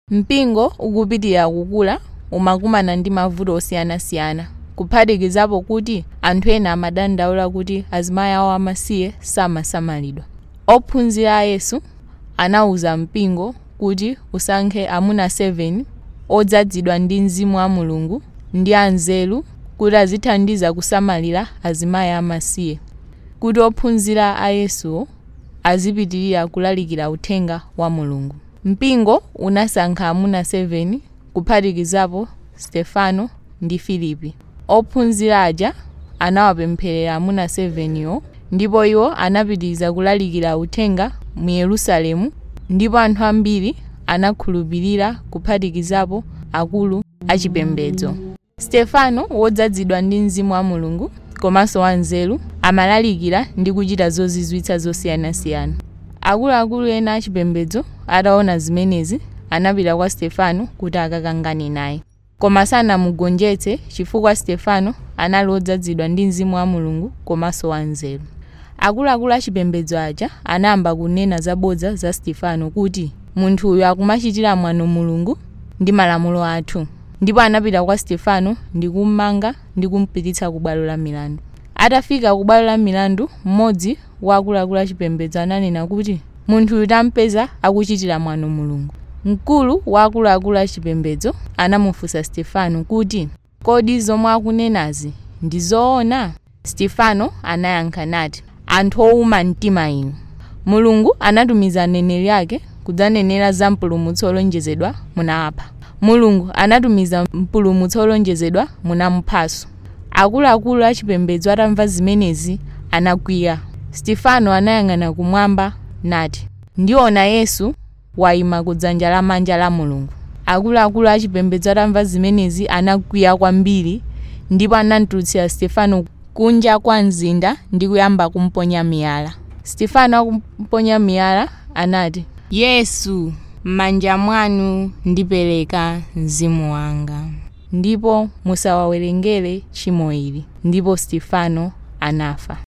mpingo ukupitirira kukula umakumana ndi mavuto osiyanasiyana kuphatikizapo kuti anthu ena amadandaula kuti azimayi awo amasiye samasamalidwa ophunzira a yesu anawuza mpingo kuti usankhe amuna 7 odzazidwa ndi mzimu wa mulungu ndi anzeru kuti azithandiza kusamalira azimayi amasiye kuti ophunzira a yesuwo azipitirira kulalikira uthenga wa mulungu mpingo unasankha amuna 7 kuphatikizapo stefano ndi filipi ophunzira aja anawapempherera amuna 7 yo ndipo iwo anapitiriza kulalikira uthenga mu yerusalemu ndipo anthu ambiri anakhulupirira kuphatikizapo akulu achipembedzo stefano wodzazidwa ndi mzimu wa mulungu komanso wanzeru amalalikira ndi kuchita zozizwitsa zosiyanasiyana akuluakulu ena achipembedzo ataona zimenezi anapita kwa stefano kuti akakangane naye koma sanamugonjetse chifukwa stefano anali wodzazidwa ndi mzimu wa mulungu komanso wanzeru akuluakulu achipembedzo aja anayamba kunena zabodza za stefano kuti munthu uyu akumachitira mwano mulungu ndi malamulo athu ndipo anapita kwa stefano ndi kummanga ndi kumpititsa ku bwalo la milandu atafika ku bwalo la milandu mmodzi wa akuluakulu achipembedzo ananena kuti munthu uyu tampeza akuchitira mwano mulungu mkulu wa akuluakulu achipembedzo anamufunsa stefano kuti kodi zomwe akunenazi ndi zoona stefano anayankha nati anthu owuma mtima inu mulungu anatumiza aneneri ake kudzanenera za mpulumutsi olonjezedwa munawapha mulungu anatumiza mpulumutsi olonjezedwa munamuphanso akuluakulu achipembedzo atamva zimenezi anakwiya stefano anayang'ana kumwamba nati ndiona yesu wayima kudzanja lamanja la mulungu akuluakulu achipembedzo atamva zimenezi anakwiya kwambiri ndipo anamtulutsira stefano kunja kwa mzinda ndi kuyamba kumponya miyala stefano akumponya miyala anati yesu m'manja mwanu ndipereka mzimu wanga ndipo musawawerengere tchimo ili ndipo stefano anafa